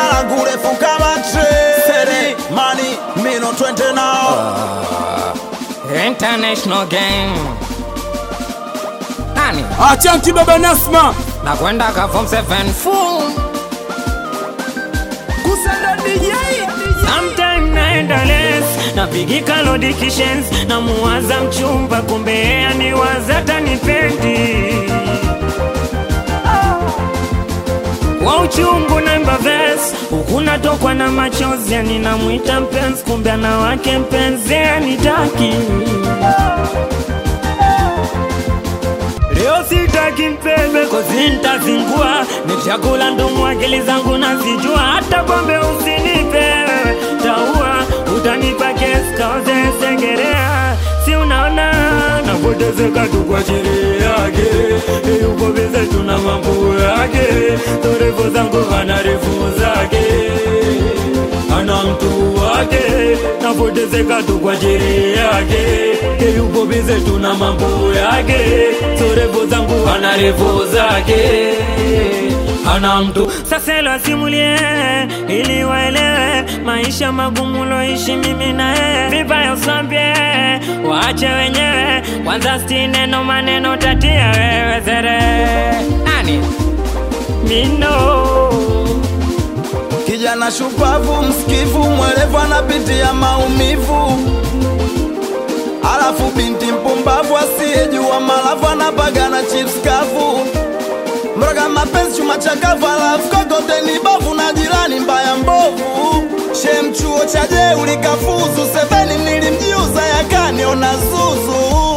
jina langu refu kama treni mani mino twende nao International gang. Nani? Achanki baba Nasma Nakwenda ka form 7 full. Kusanda DJ Sometime naenda les napigika lodikishes na muwaza mchumba kumbe yeye aniwaza tanipendi kwa uchungu naimba ves huku natokwa na machozi yani namwita mpenzi kumbe ana wake mpenzi anitaki Leo sitaki mpembe kozi ntazingua ni chakula ndumu akili zangu nazijua hata pombe usinipe taua utanipa kesi kaoze sengerea si unaona napotezeka tu kwa ajili yake yuko bize tuna mambo yake torefu zangu ana refu zake ana mtu wake napotezeka tu kwa ajili yake yuko bize tuna mambo yake torefu zangu ana refu zake ana mtu sasa lasimulie ili waelewe maisha magumu loishi mimi na yeye vibaya usambie waache wenyewe kwanza sti neno maneno tatia wewe zere Nani? mino kijana shupavu msikivu mwelevu anapitia maumivu alafu binti mpumbavu asiyejua malavu anapagana chips kavu mroga mapenzi chuma chakavu alafu kokote ni bovu na jirani mbaya mbovu shem chuo cha jeuli kafuzu sebeni nilimjiuza yakaniona zuzu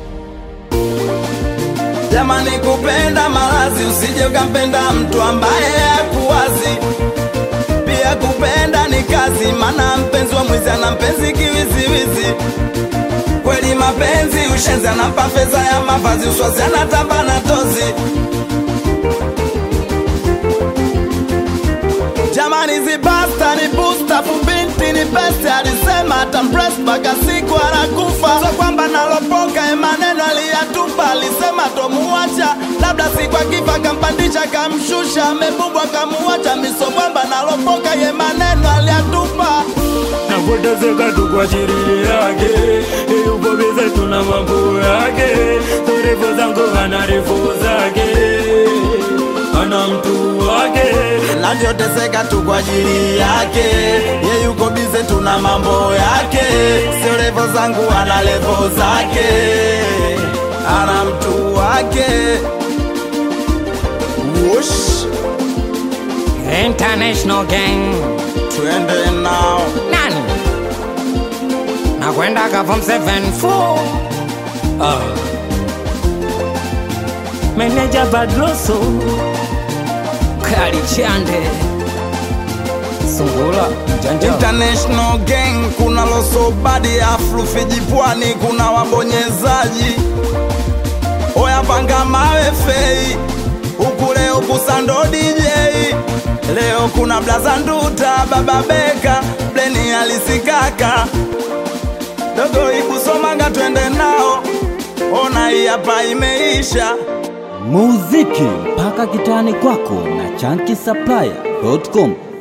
jamani kupenda malazi usije ukampenda mtu ambaye hakuwazi pia kupenda ni kazi mana mpenzi wa mwizi ana mpenzi kiwiziwizi kweli mapenzi ushenzi anampa fedha ya mavazi uswazi anatamba na tozi jamani zibasta ni busta fubinti ni beste alisema atampres mpaka siku anakufa so kwamba nalopoka e maneno aliyatupa alisema tomuwacha labda siku akifa kampandisha kamshusha amebumbwa kamuwacha miso kwamba nalopoka ye maneno aliyatupa napotezeka tu kwa ajili yake yupo bize tuna mambo yake torefu zangu ana refu zake ana mtu wake navyoteseka tu kwa ajili yake ye yuko bize tuna mambo yake sio levo zangu ana levo zake ana mtu wake Wush, International gang. twende nao Nani? Nakwenda ka form 7 full. meneja badroso Kali chande. Sungula mjanja. International gang kuna losobadi aflu fijipwani kuna wabonyezaji oya panga mawe fei huku leo kusando DJ leo kuna blaza nduta baba beka bleni alisikaka dogo ibusomanga twende nao ona hii hapa imeisha muziki mpaka kitani kwako na chanki supplier.com